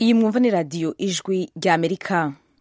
iyi mwumva ni radiyo ijwi rya amerika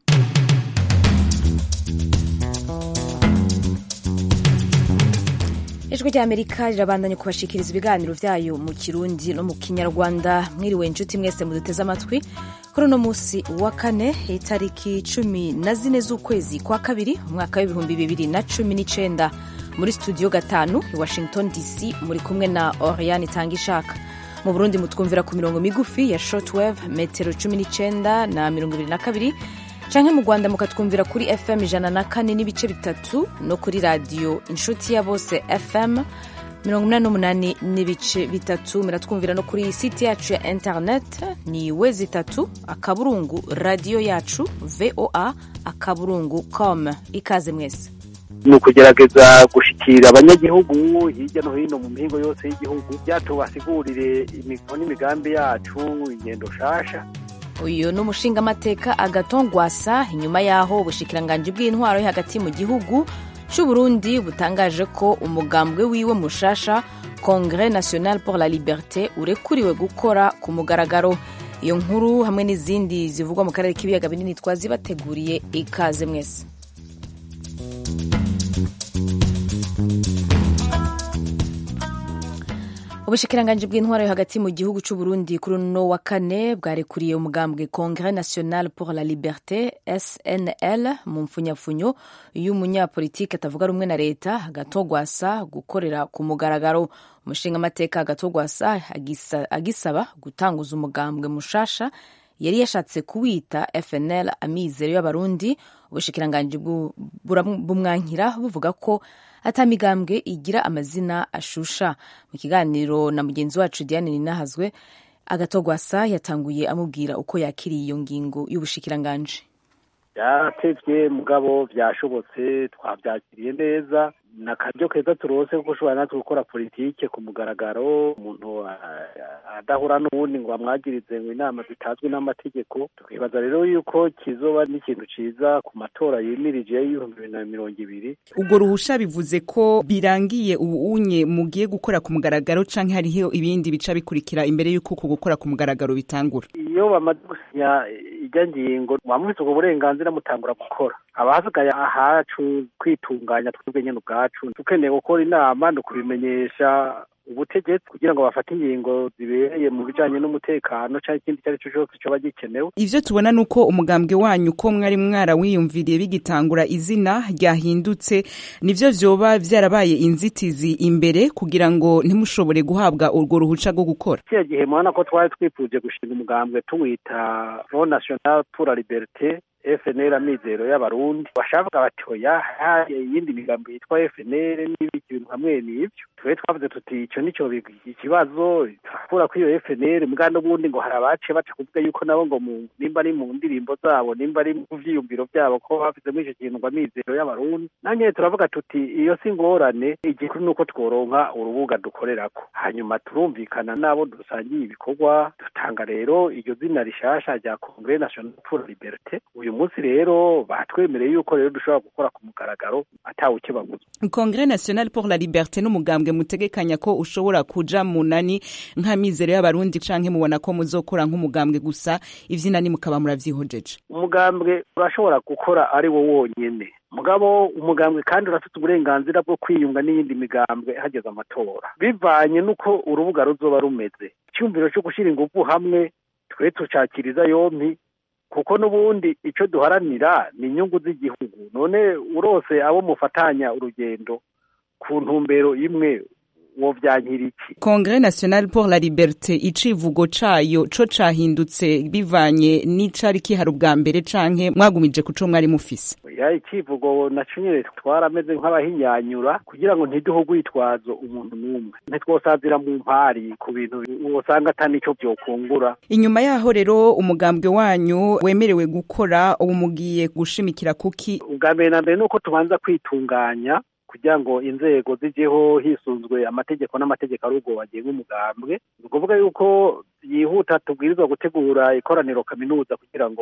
ijwi rya amerika rirabandanya kubashikiriza ibiganiro byayo mu kirundi no mu kinyarwanda mwiriwe inshuti mwese muduteze amatwi kuri uno munsi wa kane itariki cumi na zine z'ukwezi kwa kabiri umwaka w'ibihumbi bibiri na cumi n'icenda muri studio gatanu i washington dc muri kumwe na oriane itanga ishaka mu burundi mutwumvira ku mirongo migufi ya shortwave metero cumi n'icenda na mirongo ibiri na kabiri canke mu rwanda mukatwumvira kuri fm ijana na kane n'ibice bitatu no kuri radiyo inshuti ya bose fm mirongo inani n'umunani n'ibice bitatu muratwumvira no kuri site yacu ya internet ni wezi itatu akaburungu radiyo yacu voa akaburungu com ikaze mwese ni ukugerageza gushikira abanyagihugu hirya no hino mu mihingo yose y'igihugu byatubasigurire imigo n'imigambi yacu ingendo shasha uyu ni umushingamateka agatongwasa inyuma y'aho ubushikiranganji bw'intwaro yo hagati mu gihugu c'uburundi butangaje ko umugambwe wiwe mushasha congres national pour la liberté urekuriwe gukora ku mugaragaro iyo nkuru hamwe n'izindi zivugwa mu karere k'ibiyaga binini twazibateguriye ikaze mwese ubushikiranganji bw'intwaro yo hagati mu gihugu c'uburundi kuri uno wa kane bwarekuriye umugambwe congres national pour la liberté snl mu mpfunyapfunyo y'umunyapolitike atavuga rumwe na leta agatogwasa gukorera ku mugaragaro umushingamateka agatogwasa agisaba gutanguza umugambwe mushasha yari yashatse kuwita fnl amizero y'abarundi ubushikiranganji bumwankira buvuga ko atamigambwe igira amazina ashusha mu kiganiro na mugenzi wacu diane ninahazwe agatogwasa yatanguye amubwira uko yakiriye iyo ngingo y'ubushikiranganji byatevye mugabo vyashobotse twavyakiriye neza ni akaryo keza turose kuko ushobora natwe gukora politike ku mugaragaro umuntu adahura n'uwundi ngo amwagirize ngo inama zitazwi n'amategeko tukibaza rero yuko kizoba n'ikintu ciza ku matora yimirije y'ibihumbi bibiri na mirongo ibiri ubwo ruhusha bivuze ko birangiye ubu unye mugiye gukora ku mugaragaro canke hariho ibindi bica bikurikira imbere y'uko uku gukora ku mugaragaro bitangura iyo bamaze gusinya ijya ngingo mwamwise ubwo burenganzira mutangura gukora haba hasigaye ahacu kwitunganya twebwe nyene ubwacu dukeneye gukora inama ni ukubimenyesha ubutegetsi kugira ngo bafate ingingo zibereye mu bijanye n'umutekano canke ikindi icyo ari cyo cyose coba gikenewe ivyo tubona ni uko umugambwe wanyu ko mwari mwarawiyumviriye bigitangura izina ryahindutse nivyo vyoba vyarabaye inzitizi imbere kugira ngo ntimushobore guhabwa urwo ruhuca rwo gukora kiya gihe mubona ko twari twifuje gushinga umugambwe tuwita front national pour la liberté FNL amizero y'abarundi bashavuga bati oya haye iyindi migambo yitwa FNL n'ibiki bintu hamwe n'ivyo twe twavuze tuti ico nico ikibazo turakura kuri iyo FNL mbwa n'ubundi ngo hari abace baca kuvuga yuko nabo ngo mu nimba ari mu ndirimbo zabo nimba ari mu vyiyumviro vyabo ko bafizemo ico kintu ngo amizero y'abarundi nanye turavuga tuti iyo si ngorane igikuru nuko tworonka urubuga dukorerako hanyuma turumvikana nabo dusangiye ibikorwa dutanga rero iryo zina rishasha rya Congrès National pour la Liberté uyu munsi rero batwemereye yuko rero dushobora gukora ku mugaragaro atawe ukibaguza Congrès National pour la Liberté n'umugambwe mutegekanya ko ushobora kuja munani nk'amizero y'abarundi canke mubona ko muzokora nk'umugambwe gusa ivyinani mukaba muravyihojeje umugambwe urashobora gukora ari wo wonyene mugabo umugambwe kandi urafite uburenganzira bwo kwiyunga n'iyindi migambwe hageze amatora bivanye n'uko urubuga ruzoba rumeze icyumviro cyo gushyira ingufu hamwe twe tucakiriza yompi kuko n'ubundi icyo duharanira ni inyungu z'igihugu none urose abo mufatanya urugendo ku ntumbero imwe wo vyankira iki Congrès National pour la Liberté icivugo cayo co cahindutse bivanye n'icari kihari ubwa mbere canke mwagumije kuco mwari mufise ya icivugo naco nyene twarameze nk'abahinyanyura kugira ngo ntiduhe urwitwazo umuntu n'umwe ntitwosazira mu mpari ku bintu wosanga ata nico vyokungura inyuma yaho rero umugambwe wanyu wemerewe gukora ubu mugiye gushimikira kuki ubwa mbere na mbere nuko tubanza kwitunganya kugira ngo inzego zijeho hisunzwe amategeko n'amategeko ari ubwo bagenga umugambwe ni ukuvuga yuko yihuta tubwirizwa gutegura ikoraniro kaminuza kugira ngo icyo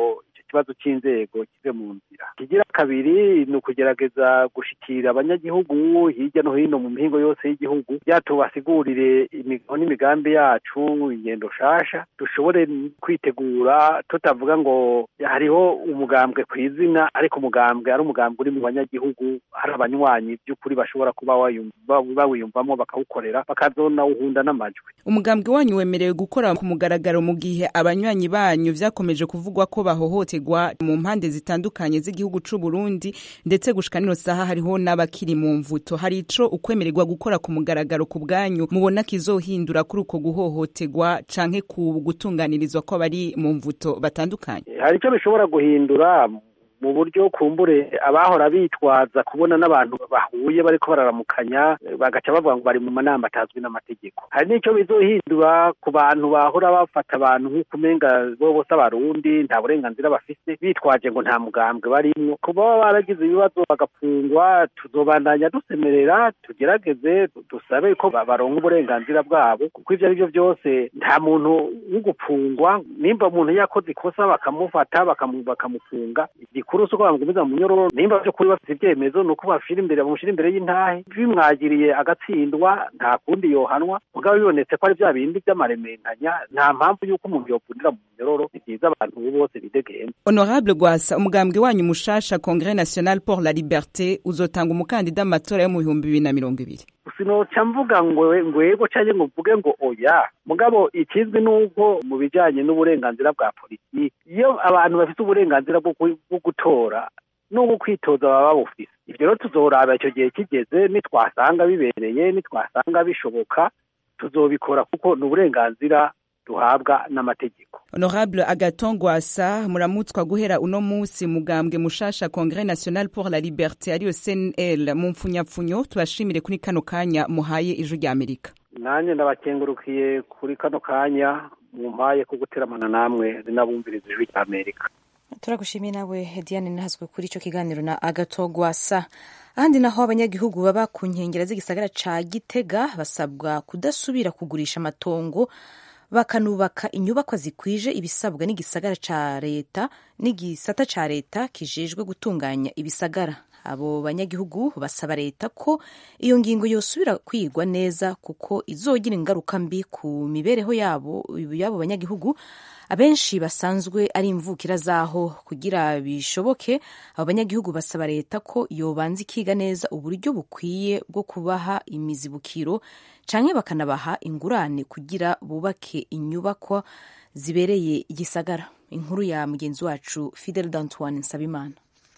ikibazo cy'inzego kive mu nzira ikigira kabiri ni ukugerageza gushikira abanyagihugu hirya no hino mu mihingo yose y'igihugu byatubasigurire imigabo n'imigambi yacu ingendo shasha dushobore kwitegura tutavuga ngo hariho umugambwe ku izina ariko umugambwe ari umugambwe uri mu banyagihugu hari abanywanyi by'ukuri bashobora kuba bawiyumvamo bakawukorera bakazonawuhunda n'amajwi umugambwe wanyu wemerewe gukora ku mugaragaro mu gihe abanywanyi banyu vyakomeje kuvugwa ko bahohoterwa mu mpande zitandukanye z'igihugu c'u Burundi ndetse gushika nino saha hariho n'abakiri mu mvuto hari ico ukwemererwa gukora ku mugaragaro ku bwanyu mubona kizohindura kuri uko guhohoterwa canke ku gutunganirizwa ko bari mu mvuto batandukanye hari icyo bishobora guhindura mu buryo kumbure abahora bitwaza kubona n'abantu bahuye bariko bararamukanya bagaca bavuga ngo bari mu manama atazwi n'amategeko hari n'icyo bizohindura ku bantu bahora bafata abantu nk'uko umenga bo bose abarundi nta burenganzira bafise bitwaje ngo nta mugambwe barimwo kuba baba baragize ibibazo bagapfungwa tuzobandanya dusemerera tugerageze dusabe ko baronka uburenganzira bwabo kuko ivyo ari byo byose nta muntu w'ugupfungwa nimba umuntu yakoze ikosa bakamufata bakamufunga igikuru si uko bamugumiza mu nyororo nimba by'ukuri bafite ibyemezo ni uko bashira imbere bamushyira imbere y'intahe bimwagiriye agatsindwa nta kundi yohanwa mugabo bibonetse ko ari bya bindi by'amarementanya nta mpamvu y'uko umuntu yovunira mu nyororo ni byiza abantu bose bidegembye honorable gwasa umugambwe wanyu mushasha congres national pour la liberté uzotanga umukandida mu matora yo mu bihumbi bibiri na mirongo ibiri sinoca mvuga ngo ngwego canke ngo mvuge ngo oya mugabo ikizwi nuko mu bijanye n'uburenganzira bwa politiki iyo abantu bafite uburenganzira bwo gutora n'ubwo kwitoza baba babufise ivyo rero tuzoraba ico gihe kigeze nitwasanga bibereye nitwasanga bishoboka tuzobikora kuko ni uburenganzira duhabwa n'amategeko honorable agaton gwasa muramutswa guhera uno musi mugambwe mushasha congres national pour la liberté ariyo cnl mu mpfunyapfunyo tubashimire kuri kano kanya muhaye ijwi rya amerika nanjye ndabakengurukiye kuri kano kanya mumpaye ko guteramana namwe zinabumviriza ijwi rya amerika turagushimiye nawe diane ntazwe kuri icyo kiganiro na agato gwasa ahandi naho abanyagihugu baba ku nkengero z'igisagara ca gitega basabwa kudasubira kugurisha amatongo bakanubaka inyubakwa zikwije ibisabwa n'igisagara ca leta n'igisata ca leta kijejwe gutunganya ibisagara abo banyagihugu basaba leta ko iyo ngingo yosubira kwigwa neza kuko izogira ingaruka mbi ku mibereho yabo y'abo banyagihugu abenshi basanzwe ari imvukira zaho kugira bishoboke abo banyagihugu basaba leta ko yobanza ikiga neza uburyo bukwiye bwo kubaha imizibukiro canke bakanabaha ingurane kugira bubake inyubakwa zibereye igisagara inkuru ya mugenzi wacu Fidel Dantoine Nsabimana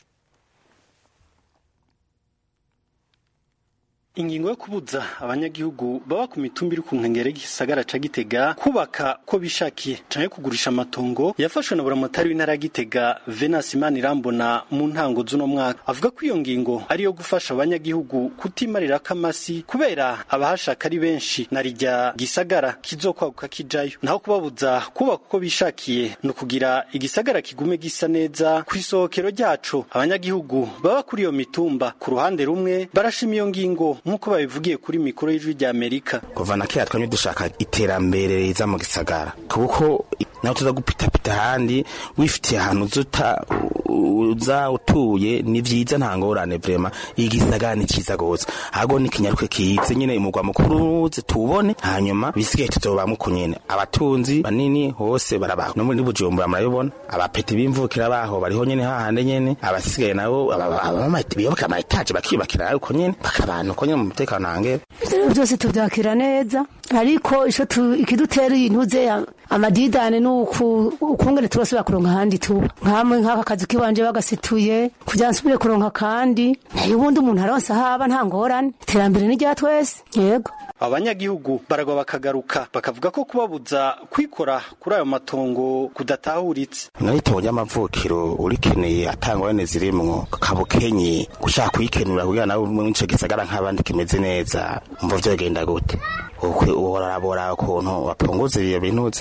ingingo yo kubuza abanyagihugu baba ku mitumba iri ku nkengero y'igisagara ca Gitega kubaka ko bishakiye canke kugurisha amatongo yafashwe na buramatari w'intara ya Gitega Venance Imanirambona mu ntango z'uno mwaka avuga ko iyo ngingo ari yo gufasha abanyagihugu kutimarira kamasi kubera abahashaka ari benshi na rijya gisagara kizokwaguka kijayo naho kubabuza kubaka uko bishakiye no kugira igisagara kigume gisa neza ku isohokero ryaco abanyagihugu baba kuri iyo mitumba ku ruhande rumwe barashima iyo ngingo nk'uko babivugiye kuri mikoro y'ijwi rya amerika kuva na kera twamye dushaka iterambere riza mu gisagara kuko nawe tuza gupitapita ahandi wifitiye ahantu uzuta uza utuye ni vyiza nta ngorane vrema igisagara ni ciza gose ahubwo ni kinyaruke kize nyene umugwa mukuru uze tuwubone hanyuma bisigaye tuzobamwe uko nyene abatunzi banini hose barabaho no muri bujumbura murabibona abapeti b'imvukira baho bariho nyene hahande nyene abasigaye nabo biyoboka amayetaje bakiyubakira uko nyene bakabana uko nyene mu mutekano hangere byose tubyakira neza ariko ico ikidutera intuze amadidane nuku ukungene turasubira kuronka ahandi tuba nkamwe nk'aka kazi kiwanje bagasituye kugira nsubire kuronka kandi nayo ubundi umuntu aronse ahaba nta ngorane iterambere ni rya twese yego abanyagihugu baragwa bakagaruka bakavuga ko kubabuza kwikora kuri ayo matongo kudatahuritse n'itongo ry'amavukiro urikeneye atangorane zirimwo kabukenye gushaka kuyikenura kugira nawe muri ico gisagara nk'abandi kimeze neza umva vyogenda gute ukwe urarabora ukuntu bapunguza iyo bintu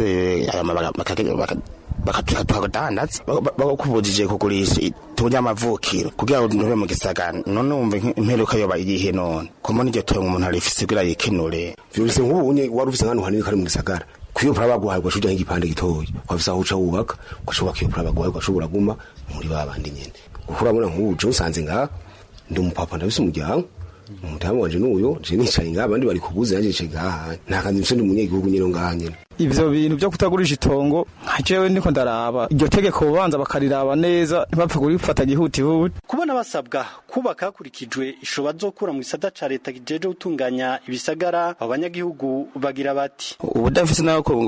bakatukadandaza bakubujije kugurisha itongo ry'amavukiro kugira ngo ntube mu gisagara none wumva imperuka yoba iyihe none ko mbona iryo tongo umuntu arifise kugira yikenure vyose nk'ubu unye wari ufise nk'ahantu hanini kari mu gisagara kuyo pura baguhaye ugashobora nk'igipande gitoya wafise aho uca wubaka ugashobora iyo pura baguhaye ugashobora guma muri ba bandi nyene kuko urabona nk'ubu je usanze ngaha ndi umupapa ndabise umuryango umutamu wanje n'uyo je nicaye ngaha abandi bari kubuze yanje nicaye ngaha nta kandi mfise ndi umunyagihugu nyene ngaha nyene ivyo bintu vyo kutagurisha itongo nka jewe ndiko ndaraba iryo tegeko bobanza bakariraba neza ntibapfe kurifata gihutihuti kubona basabwa kubaka hakurikijwe ishoba zokura mu gisata ca leta kijeje gutunganya ibisagara abo banyagihugu bagira bati ubudafise nawe ko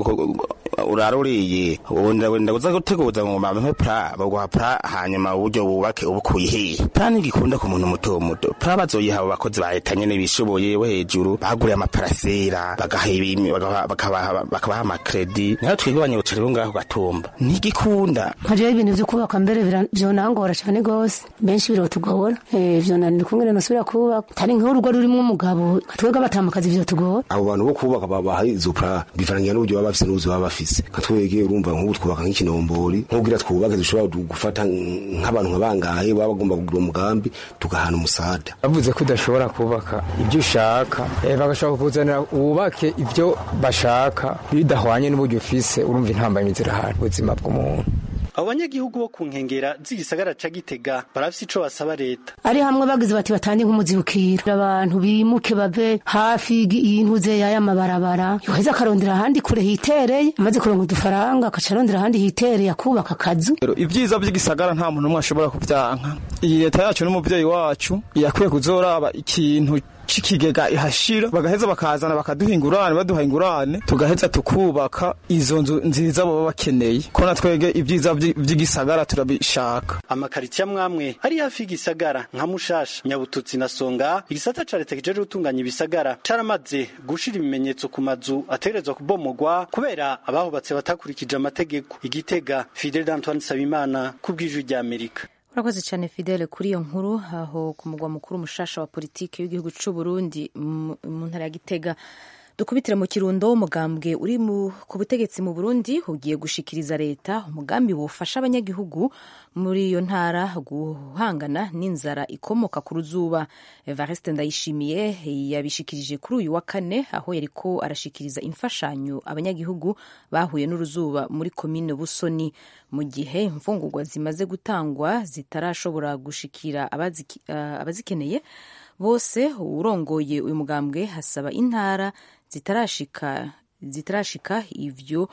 uraruriye wenda wenda uza guteguza ngo mame pra baguha pra hanyuma uburyo bubake ubukuye hehe pra ntigikunda ku muntu muto muto pra bazoyiha abo bakozi ba leta nyene bishoboye bo hejuru baguriye amaparasera bagaha ibimi bakabaha bakabaha amakredi nayo twebwe abanyabucari bo ngaho gatumba ntigikunda nkajeho ibintu vyo kubaka mbere vyonangora cane gose benshi birotugora vyonanira ukungene nosubira kubaka tari nk'urugo rurimwo umugabo twebwe abatamakazi vyotugora abo bantu bo kubaka babaha izo pra bivarangira n'uburyo baba bafise n'ubuzi baba bafise nka twebwe urumva nk'ubu twubaka nk'ikinombori nk'ubwira twubake dushobora gufata nk'abantu nkabangahe baba bagomba kugira umugambi tugahana umusada bavuze ko udashobora kubaka ibyo ushaka bagashobora kukuzanira wubake ibyo bashaka bidahwanye n'uburyo ufise urumva intambamyi zirahari ubuzima bw'umuntu abo banyagihugu bo ku nkengera z'igisagara ca gitega barafise ico basaba leta ari hamwe bagize bati batange nk'umuzibukiro abantu bimuke bave hafi y'intuze y'aya mabarabara yoheza akarondera ahandi kure hitereye amaze kuronka udufaranga akaca arondera ahandi hitereye akubaka akazu ibyiza by'igisagara nta muntu umwe ashobora kubyanka iyi leta yacu n'umuvyeyi wacu yakwiye kuzoraba ikintu c'ikigega ihashira bagaheza bakazana bakaduha ingurane baduha ingurane tugaheza tukubaka izo nzu nziza baba bakeneye ko na twege ibyiza vy'igisagara turabishaka amakaritsiye amwamwe ari hafi y'igisagara nka mushasha nyabututsi na songa igisata ca leta kijeje gutunganya ibisagara caramaze gushira ibimenyetso ku mazu ategerezwa kubomogwa kubera abahubatse batakurikije amategeko igitega fidel d'antoine sabimana kubw'ijwi ry'amerika urakoze cyane fidele kuri iyo nkuru aho ku mugwa mukuru mushasha wa politiki w'igihugu cy'u Burundi mu ntara ya Gitega dukubitire mu kirundo umugambwe uri ku butegetsi mu Burundi ugiye gushikiriza leta umugambi wofasha abanyagihugu muri iyo ntara guhangana n'inzara ikomoka ku ruzuba Evariste Ndayishimiye yabishikirije kuri uyu wa kane aho yariko arashikiriza imfashanyo abanyagihugu bahuye n'uruzuba muri komine Busoni mu gihe imfungurwa zimaze gutangwa zitarashobora gushikira abazikeneye bose urongoye uyu mugambwe hasaba intara zitarashika zitarashika ivyo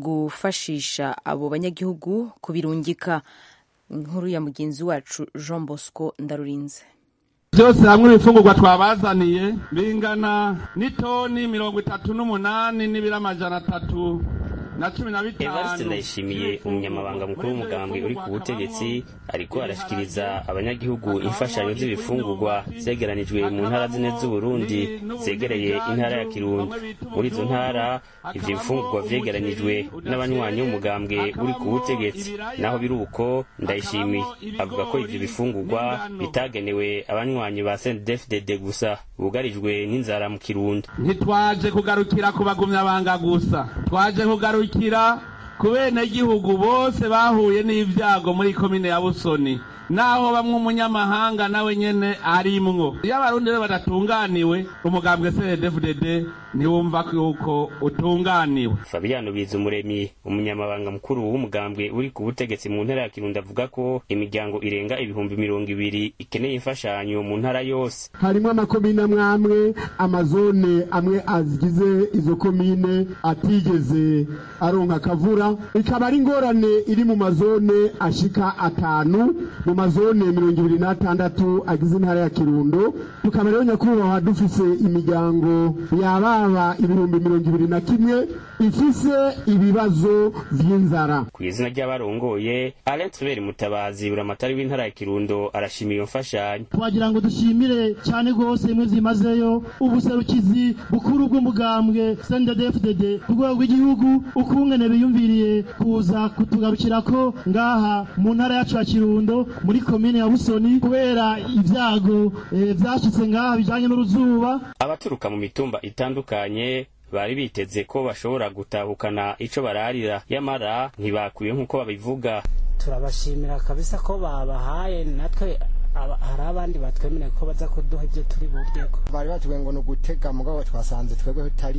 gufashisha abo banyagihugu kubirungika inkuru ya mugenzi wacu Jean Bosco Ndarurinze byose hamwe ibifungurwa twabazaniye bingana n'itoni mirongo itatu n'umunani n'ibiro amajana atatu na cumi na bitanu evariste ndayishimiye umunyamabanga mukuru w'umugambwe uri ku butegetsi ariko arashikiriza abanyagihugu imfashanyo z'ibifungurwa zegeranijwe mu ntara zine z'uburundi zegereye intara ya kirundo muri izo ntara ivyo bifungurwa vyegeranijwe n'abanywanyi b'umugambwe uri ku butegetsi naho biri uko ndayishimiye avuga ko ivyo bifungurwa bitagenewe abanywanyi ba sndfdd gusa bugarijwe n'inzara mu kirundo ntitwaje kugarukira ku bagumyabanga gusa twaje kugarukira ku benegihugu bose bahuye n'ibyago muri komine ya busoni naho bamwe umunyamahanga nawe nyene arimwo iyo abarundi rero badatunganiwe umugambwe cndfdd ntiwumva yuko utunganiwe fabiano bizumuremyi umunyamabanga mukuru w'umugambwe uri ku butegetsi mu ntara ya kirundo avuga ko imiryango irenga ibihumbi mirongo ibiri ikeneye imfashanyo mu ntara yose harimo amakomine amwe amwe amazone amwe azigize izo komine atigeze aronka akavura ikaba ari ingorane iri mu mazone ashika atanu mu mazone mirongo ibiri n'atandatu agize intara ya kirundo tukaba rero nyakubahwa dufise imiryango yababa ibihumbi mirongo ibiri na kimwe ifise ibibazo vy'inzara ku izina ry'abarongoye alain tribert mutabazi buramatari w'intara ya kirundo arashima iyo mfashanyo twagira ngo dushimire cyane rwose imwe zimazeyo ubuserukizi bukuru bw'umugambwe cnddfdd ku rwego rw'igihugu ukungene biyumviriye kuza kutugarukirako ngaha mu ntara yacu ya kirundo muri komine ya busoni kubera ibyago vyashitse ngaha bijanye n'uruzuba abaturuka mu mitumba itandukanye bari biteze ko bashobora gutahukana ico bararira yamara ntibakwiye nk'uko babivuga turabashimira kabisa ko babahaye natwe hari abandi batwemereye ko baza kuduha ibyo turi buryeko bari batubwiye ngo ni ugutega mugabo twasanze twebwe tutarimo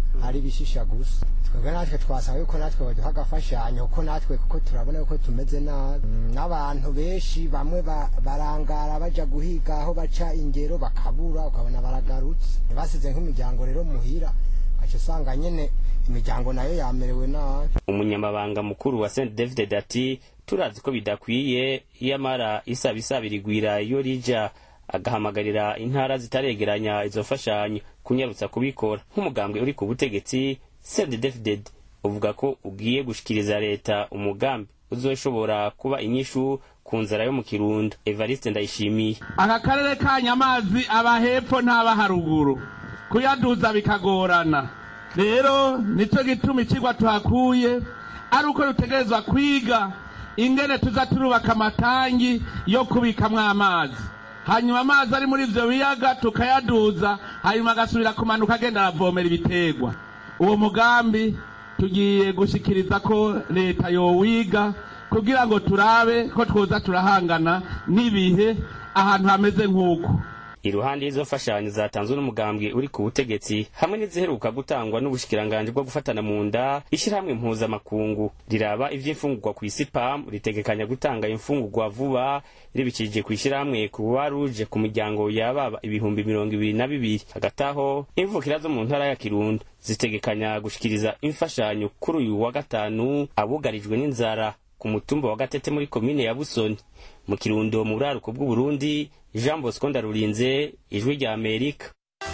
ari bishisha gusa twebwe natwe twasaba yuko natwe baduha agafashanyo kuko natwe kuko turabona yuko tumeze nabi n'abantu benshi bamwe barangara baja guhiga aho baca ingero bakabura ukabona baragarutse ntibasize nk'imiryango rero muhira aca usanga nyene imiryango nayo yamerewe nabi umunyamabanga mukuru wa st david ati turazi ko bidakwiye iyamara isaba isabira igwira iyo rija agahamagarira intara zitaregeranya izo mfashanyo kunyarutsa kubikora nk'umugambwe uri ku butegetsi st david uvuga ko ugiye gushikiriza leta umugambi uzoshobora kuba inyishu ku nzara yo mu kirundo evariste ndayishimiye aka karere kanya amazi aba hepfo ntaba haruguru kuyaduza bikagorana rero nicyo gituma ikigwa tuhakuye ari uko dutegerezwa kwiga ingene tuza turubaka amatangi yo kubikamwo amazi hanyuma amazi ari muri ivyo biyaga tukayaduza hanyuma agasubira kumanuka agenda aravomera ibiterwa uwo mugambi tugiye gushikiriza ko leta yowiga kugira ngo turabe ko twoza turahangana n'ibihe ahantu hameze nk'uko iruhande y'izo mfashanyo zatanzwe n'umugambwe uri ku butegetsi hamwe n'iziheruka gutangwa n'ubushikiranganji bwo gufatana mu nda ishyirahamwe mpuzamakungu riraba ivy'imfungurwa ku isi pam ritegekanya gutanga imfungurwa vuba ribikirije ku ishyirahamwe kuruwa ruje ku miryango yababa ibihumbi mirongo ibiri na bibiri hagati aho imvukira zo mu ntara ya kirundo zitegekanya gushikiriza imfashanyo kuri uyu wa gatanu abugarijwe n'inzara ku mutumba wa gatete muri komine ya busoni mu kirundo mu buraruko bw'uburundi jean bosco ndarurinze ijwi rya amerika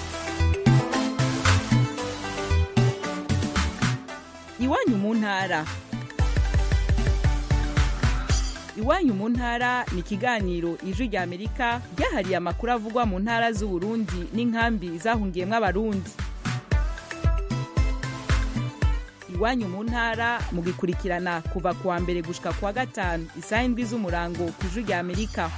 iwanyu mu ntara iwanyu mu ntara ni ikiganiro ijwi rya amerika ryahariye amakuru avugwa mu ntara z'uburundi n'inkambi zahungiyemo abarundi iwanyu mu ntara mugikurikirana kuva ku wa mbere gushika ku wa gatanu isaha indwi z'umurango ku ijwi rya amerika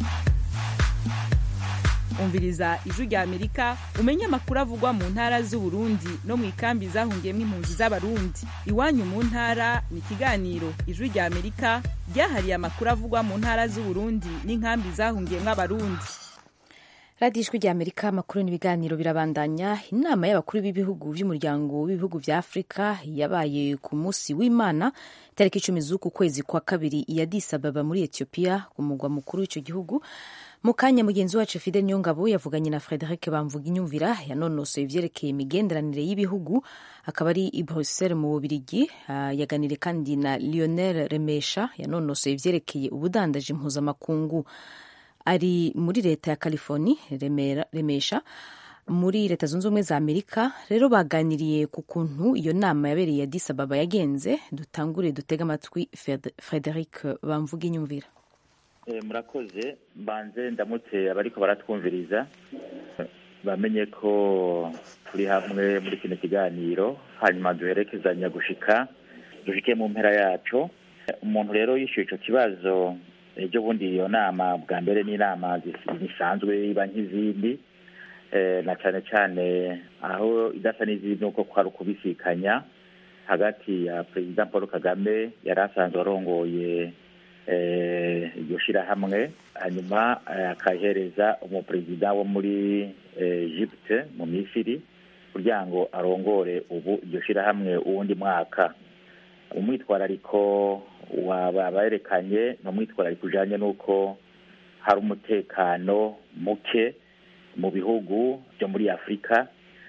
umviriza ijwi rya amerika umenye amakuru avugwa mu ntara z'uburundi no mu ikambi zahungiyemo impunzi z'abarundi iwanyu mu ntara ni ikiganiro ijwi rya amerika ryahariye amakuru avugwa mu ntara z'uburundi n'inkambi zahungiyemo abarundi radiyo ijwi rya amerika amakuru n'ibiganiro birabandanya inama y'abakuru b'ibihugu by'umuryango w'ibihugu bya afurika yabaye ku munsi w'imana tariki icumi z'uku kwezi kwa kabiri i Addis Ababa muri etiyopiya ku mugwa mukuru w'icyo gihugu mu kanya mugenzi wacu fide niyongabo yavuganye na frederic bamvuga inyumvira yanonosoye ibyerekeye imigenderanire y'ibihugu akaba ari i bruxelles mu bubirigi uh, yaganire kandi na lionel remesha yanonosoye ibyerekeye ubudandaji mpuzamakungu ari muri leta ya california remera, remesha muri leta zunze ubumwe za amerika rero baganiriye ku kuntu iyo nama yabereye ya Addis Ababa yagenze dutangure dutege amatwi frederic bamvuga inyumvira murakoze mbanze ndamutse abariko baratwumviriza bamenye ko turi hamwe muri kino kiganiro hanyuma duherekezanya gushika dushike mu mpera yaco umuntu rero yishyuye ico kibazo ejo bundi iyo nama bwa mbere n'inama zisanzwe iba nk'izindi na cane cane aho idasa n'izindi nuko kwari ukubisikanya hagati ya perezida paul kagame yari asanzwe arongoye iryo shirahamwe hanyuma akahereza umuperezida wo muri egypte mu misiri kugira ngo arongore ubu iryo shirahamwe uwundi mwaka umwitwarariko baberekanye ni umwitwarariko ujanye n'uko hari umutekano muke mu bihugu byo muri afurika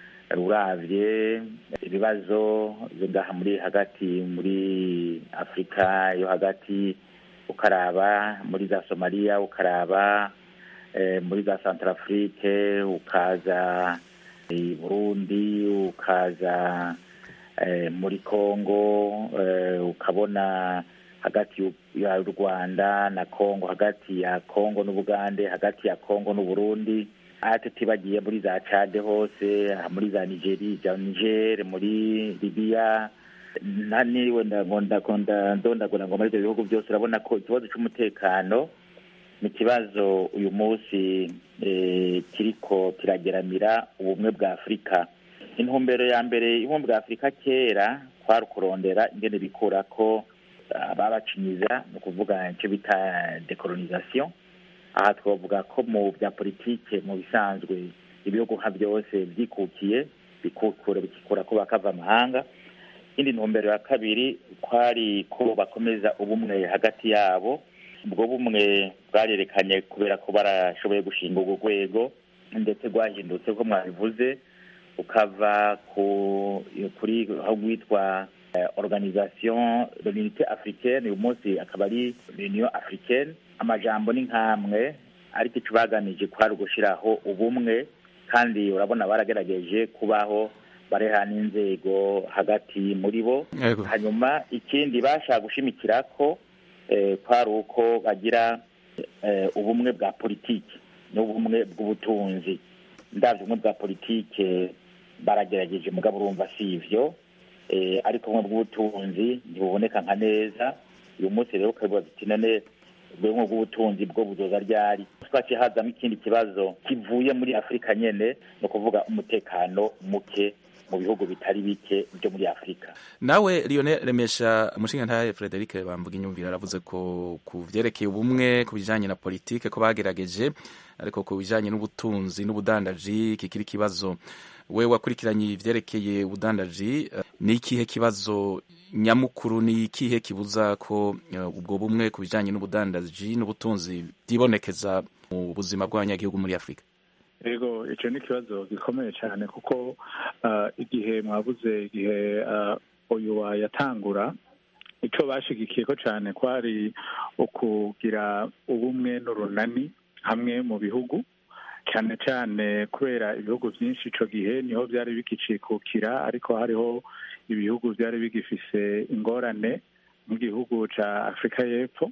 uravye ibibazo ngaha muri hagati muri afurika yo hagati ukaraba muri za somaliya ukaraba muri za centrafrique ukaza i burundi ukaza muri congo ukabona hagati ya rwanda na congo hagati ya congo n'ubugande hagati ya congo n'uburundi ate tibagiye muri za cade hose muri za nigeri za niger muri libiya naniwe ndondagura ngo muri ibyo bihugu byose urabona ko ikibazo cy'umutekano ni ikibazo uyu munsi kiriko kirageramira ubumwe bwa afurika intumbero ya mbere y'ubumwe bwa afurika kera kwari ukurondera ingene bikura ko babacinyiza ni ukuvuga icyo bita decolonisation aha twavuga ko mu bya politike mu bisanzwe ibihugu nka byose byikukiye bikukura bikikura ko bakava amahanga indi ntumbero ya kabiri kwari ko bakomeza ubumwe hagati yabo ubwo bumwe bwarerekanye kubera ko barashoboye gushinga urwo rwego ndetse rwahindutse ko mwabivuze ukava ku kuri aho rwitwa eh, organisation de l'unité africaine uyu munsi akaba ari l'union africaine amajambo ni nk'amwe ariko icyo baganije kwari ugushyiraho ubumwe kandi urabona baragerageje kubaho bareha n'inzego hagati muri bo Yego. hanyuma ikindi bashaka gushimikira ko eh, kwari uko bagira eh, ubumwe bwa politiki n'ubumwe bw'ubutunzi ndabyo ubumwe bwa politike baragerageje mugabo urumva si ivyo eh, ariko ubumwe bw'ubutunzi ntibuboneka nka neza uyu munsi rero ukabibaza uti none ubumwe bw'ubutunzi bwo buzoza ryari twaciye hazamo ikindi kibazo kivuye muri afurika nyene ni ukuvuga umutekano muke mu bihugu bitari bike byo muri afurika nawe Lionel remesha umushingantahe Frederic bamvuga inyumvira aravuze ko ku vyerekeye ubumwe ku bijanye na politike ko bagerageje ariko ku bijanye n'ubutunzi n'ubudandaji kikiri ikibazo we wakurikiranye ivyerekeye ubudandaji eh, ni ikihe kibazo nyamukuru ni ikihe kibuza ko eh, ubwo bumwe ku bijanye n'ubudandaji n'ubutunzi bwibonekeza mu buzima bw'abanyagihugu muri afurika yego icyo ni ikibazo gikomeye cyane kuko ah, igihe mwabuze igihe ah, uyu yatangura icyo bashigikiye ko cyane kwari ukugira ubumwe n'urunani hamwe mu bihugu cyane cyane kubera ibihugu byinshi icyo gihe niho byari bikicikukira ariko hariho ibihugu byari bigifise ingorane nk'igihugu cya afurika y'epfo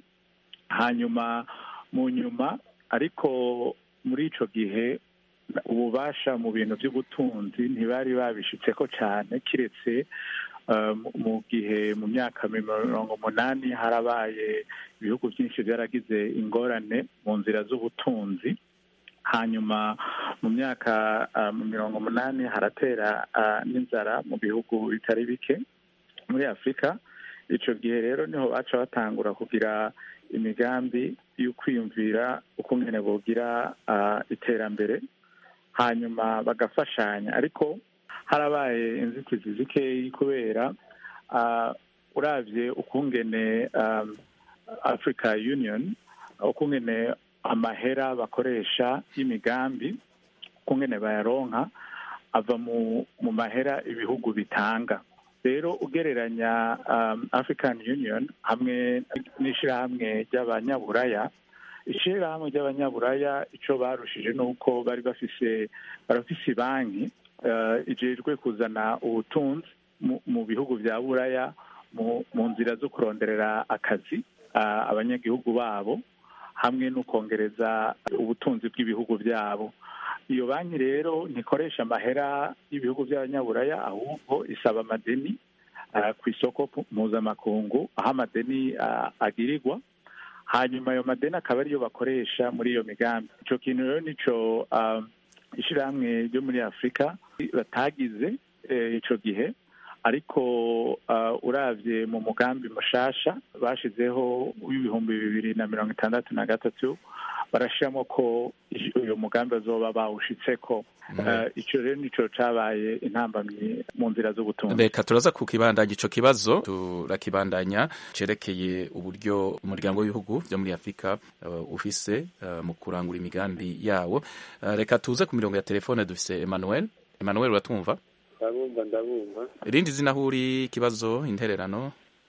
hanyuma mu nyuma ariko muri icyo gihe ububasha mu bintu by'ubutunzi ntibari babishitseko cyane kiretse uh, mu- mu gihe mu myaka mirongo umunani harabaye ibihugu byinshi byaragize ingorane mu nzira z'ubutunzi hanyuma mu myaka uh, mu mirongo umunani haratera uh, n'inzara mu bihugu bitari bike muri afurika icyo gihe rero niho baca batangura kugira imigambi yo kwiyumvira uko nyine bogira uh, iterambere hanyuma bagafashanya ariko harabaye inzitizi zikeyi kubera uh, uravye ukungene um, africa union ukungene amahera bakoresha y'imigambi ukungene bayaronka ava mu mu mahera ibihugu bitanga rero ugereranya um, african union hamwe n'ishirahamwe ry'abanyaburaya ishirahamwe ry'abanyaburaya ico barushije ni uko bari bafise barafise banki uh, ijejwe kuzana ubutunzi mu, mu bihugu vya buraya mu, mu nzira zo kuronderera akazi uh, abanyagihugu babo hamwe no kongereza ubutunzi bw'ibihugu byabo iyo banki rero ntikoresha amahera y'ibihugu by'abanyaburaya ahubwo isaba amadeni uh, ku isoko mpuzamakungu aho amadeni uh, agirirwa hanyuma ayo madeni akaba ariyo bakoresha muri iyo migambi icyo kintu rero nico uh, ishyirahamwe ryo muri afurika batagize eh, ico gihe ariko uh, uravye mu mugambi mushasha bashizeho w'ibihumbi bibiri na mirongo itandatu na gatatu barashiramo ko uyu mugambi bazoba bawushitseko uh, ico rero nico cabaye intambamyi mu nzira z'ubutunzi reka turaza kukibandanya ico kibazo turakibandanya cerekeye uburyo umuryango w'ibihugu vyo muri afurika uh, ufise uh, mu kurangura imigambi yawo uh, reka tuze ku mirongo ya telefone dufise emmanuel emmanuel uratwumva ndabumva ndabumva irindi zina aho uri ikibazo intererano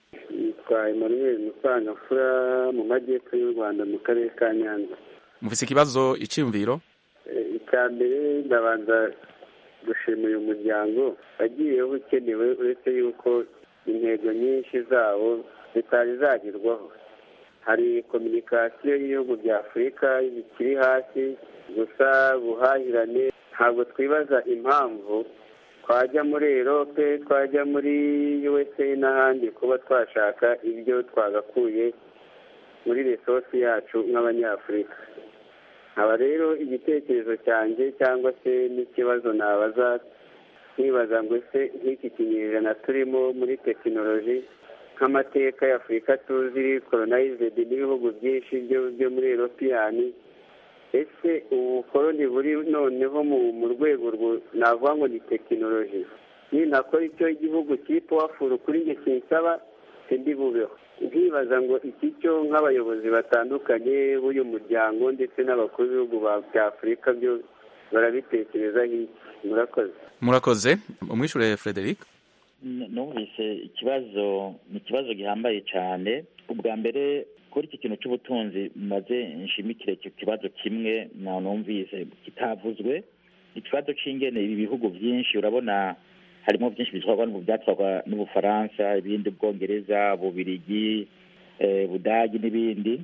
yitwa emmanuel musangafura mu majyepfo y'u rwanda mu karere ka nyanza mufise ikibazo iciyumviro Eh, icya mbere ndabanza gushima uyu muryango wagiyeho ukenewe uretse yuko intego nyinshi zawo zitari zagerwaho hari kominikasiyo y'ibihugu bya afurika bikiri hasi gusa buhahirane ntabwo twibaza impamvu twajya muri erope twajya muri usa n'ahandi kuba twashaka ibyo twagakuye muri resosi yacu nk'abanyafurika nkaba rero igitekerezo cyanjye cyangwa se n'ikibazo nabaza nkibaza ngo ese nk'iki kinyejana turimo muri tekinoloji nk'amateka ya afurika tuzi koronayizedi n'ibihugu byinshi byo byo muri eropiyani ese ubukoroni buri noneho mu rwego navuga ngo ni tekinoloji ninakora icyo igihugu kiri powafuru kuri njye kinsaba sindi bubeho nkibaza ngo iki cyo nk'abayobozi batandukanye b'uyu muryango ndetse n'abakuru b'ibihugu bya afurika byo barabitekerezaho iki murakoze murakoze umwishure frederic numvise ikibazo ni ikibazo gihambaye cyane ubwa mbere kuri iki kintu cy'ubutunzi maze nshimikire icyo kibazo kimwe numvise kitavuzwe ikibazo cy'ingene ibi bihugu byinshi urabona harimo byinshi bitwarwa byatwarwa n'ubufaransa ibindi bwongereza bubirigi budagi n'ibindi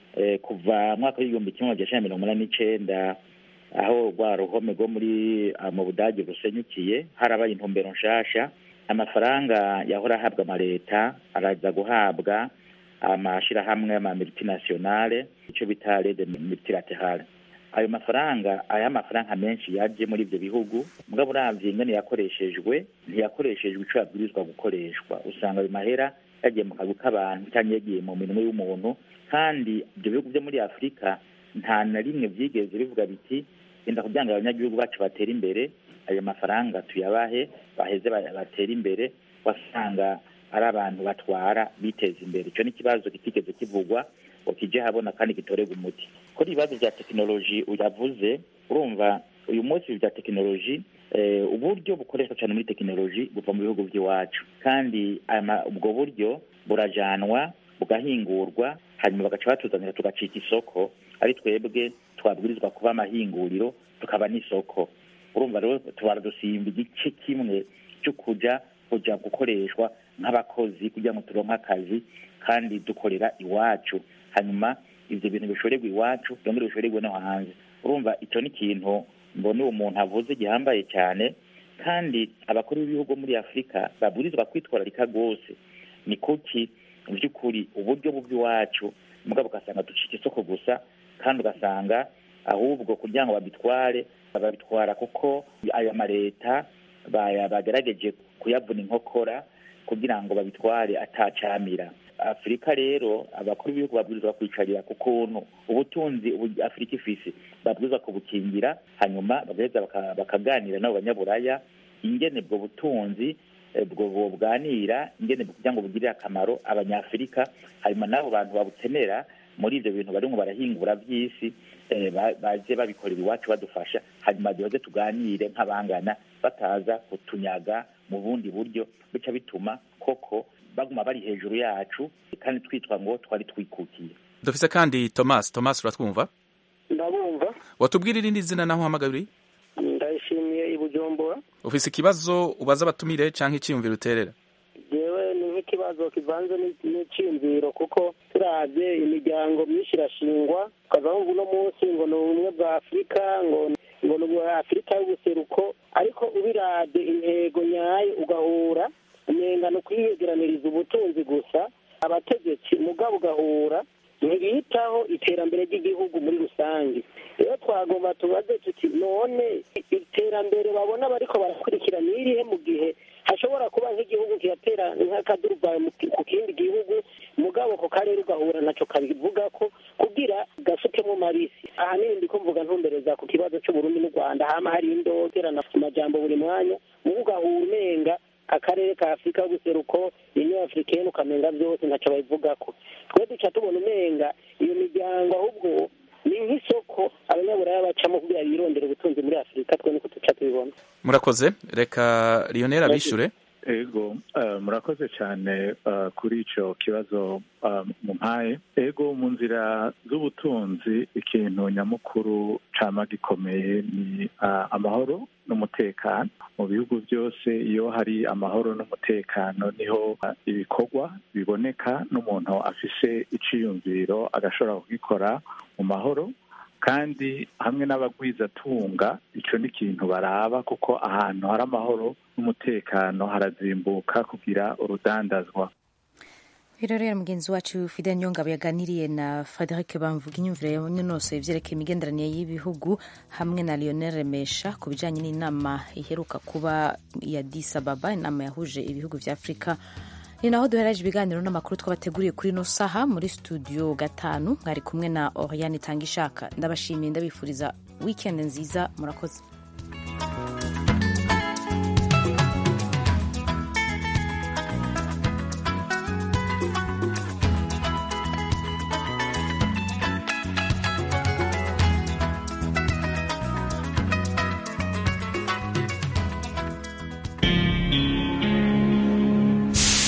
kuva mwaka w'igihumbi kimwe magana cyenda mirongo inani n'icyenda aho rwa ruhome rwo muri mu budage rusenyukiye harabaye intumbero nshasha amafaranga yahora ahabwa amaleta araza guhabwa amashyirahamwe ama multinationale icyo bita rede multilaterale ayo mafaranga aya mafaranga menshi yaje muri ibyo bihugu mugabo uravye ingene yakoreshejwe ntiyakoreshejwe ico yabwirizwa gukoreshwa usanga ayo mahera yagiye mu kazi k'abantu cyangwa yagiye mu minwe y'umuntu kandi ibyo bihugu byo muri afurika nta na rimwe byigeze bivuga biti genda kugira ngo abanyagihugu bacu batere imbere ayo mafaranga tuyabahe baheze batere imbere wasanga ari abantu batwara biteza imbere icyo ni ikibazo kitigeze kivugwa ngo kije habona kandi gitorerwa umuti kuri ibibazo bya tekinoloji uyavuze urumva uyu munsi bya tekinoloji uburyo bukoreshwa cyane muri tekinoloji buva mu bihugu by'iwacu kandi ubwo buryo burajanwa bugahingurwa hanyuma bagaca batuzanira tugacika isoko ari twebwe twabwirizwa kuba amahinguriro tukaba n'isoko urumva rero tubara dusimba igice kimwe cyo kuja kuja gukoreshwa nk'abakozi kugira ngo turonke akazi kandi dukorera iwacu hanyuma ivyo bintu bishorerwa iwacu byongere bishorerwe no hanze urumva icyo ni ikintu mbona uwo muntu avuze gihambaye cyane kandi abakuru b'ibihugu muri afurika babwirizwa kwitwararika rwose ni kuki mu by'ukuri uburyo bw'iwacu mugabo ugasanga ducika isoko gusa kandi ugasanga ahubwo kugira ngo babitware babitwara kuko aya maleta bagerageje kuyavuna inkokora kugira ngo babitware atacamira afurika rero abakuru b'ibihugu babwirizwa kwicarira ku kuntu ubutunzi afurika ifise babwirizwa kubukingira hanyuma bagaheza bakaganira n'abo banyaburaya ingene ubwo butunzi bwo bubwanira ingene kugira ngo bugirire akamaro abanyafurika hanyuma n'abo bantu babukenera muri ibyo bintu barimo barahingura by'isi baje babikorera iwacu badufasha hanyuma duhoze tuganire nk'abangana bataza kutunyaga mu bundi buryo bica bituma koko baguma bari hejuru yacu kandi twitwa ngo twari twikukiye dufise kandi thomas thomas uratwumva ndabumva watubwira irindi zina naho uhamagaye uri ndayishimiye i bujumbura ufise ikibazo ubaza abatumire canke iciyumviro uterera jewe ni nk'ikibazo kivanze n'iciyumviro kuko turavye imiryango myinshi irashingwa ukaza wumva uno munsi ngo ni ubumwe bwa afurika ngo ngo ni ubwa afurika y'ubuseruko ariko ubiravye intego nyayo ugahura umenga ni ukwiyegeraniriza ubutunzi gusa abategetsi mugabo ugahura ntibitaho iterambere ry'igihugu muri rusange rero twagomba tubaze tuti none iterambere babona bariko barakurikira ni irihe mu gihe hashobora kuba nk'igihugu kiratera nk'akaduruvayo ku kindi gihugu mugabo ko karere ugahura naco kabivuga ko kugira gasukemo marisi ahanini ndiko mvuga ntumbereza ku kibazo c'uburundi n'u rwanda hama hari indoterana amajambo buri mwanya mugo ugahura umenga akarere ka afurika y'ubuseruko union africaine ukamenga byose ntaco babivugako twe duca tubona umenga iyo miryango ahubwo ni nk'isoko abanyaburaya bacamo kugira birondera ubutunzi muri afurika twe niko duca tubibona murakoze reka lionel abishure ego murakoze cyane kuri icyo kibazo mumpaye ego mu nzira z'ubutunzi ikintu nyamukuru cama gikomeye ni amahoro n'umutekano mu bihugu byose iyo hari amahoro n'umutekano niho ibikorwa biboneka n'umuntu afise iciyumviro agashobora kugikora mu mahoro kandi hamwe n'abagwizatunga icyo ni ikintu baraba kuko ahantu hari amahoro n'umutekano harazimbuka kugira urudandazwa rero mugenzi wacu fide nyongabo yaganiriye na frederic bamvuga inyumvire yanonosoye ibyerekeye imigenderanire y'ibihugu hamwe na lionel remesha ku bijyanye n'inama iheruka kuba ya disababa inama yahuje ibihugu bya afurika ni naho duhereje ibiganiro n'amakuru twabateguriye kuri ino saha muri studio gatanu mwari kumwe na oriane itanga ishaka ndabashimiye ndabifuriza wikendi nziza murakoze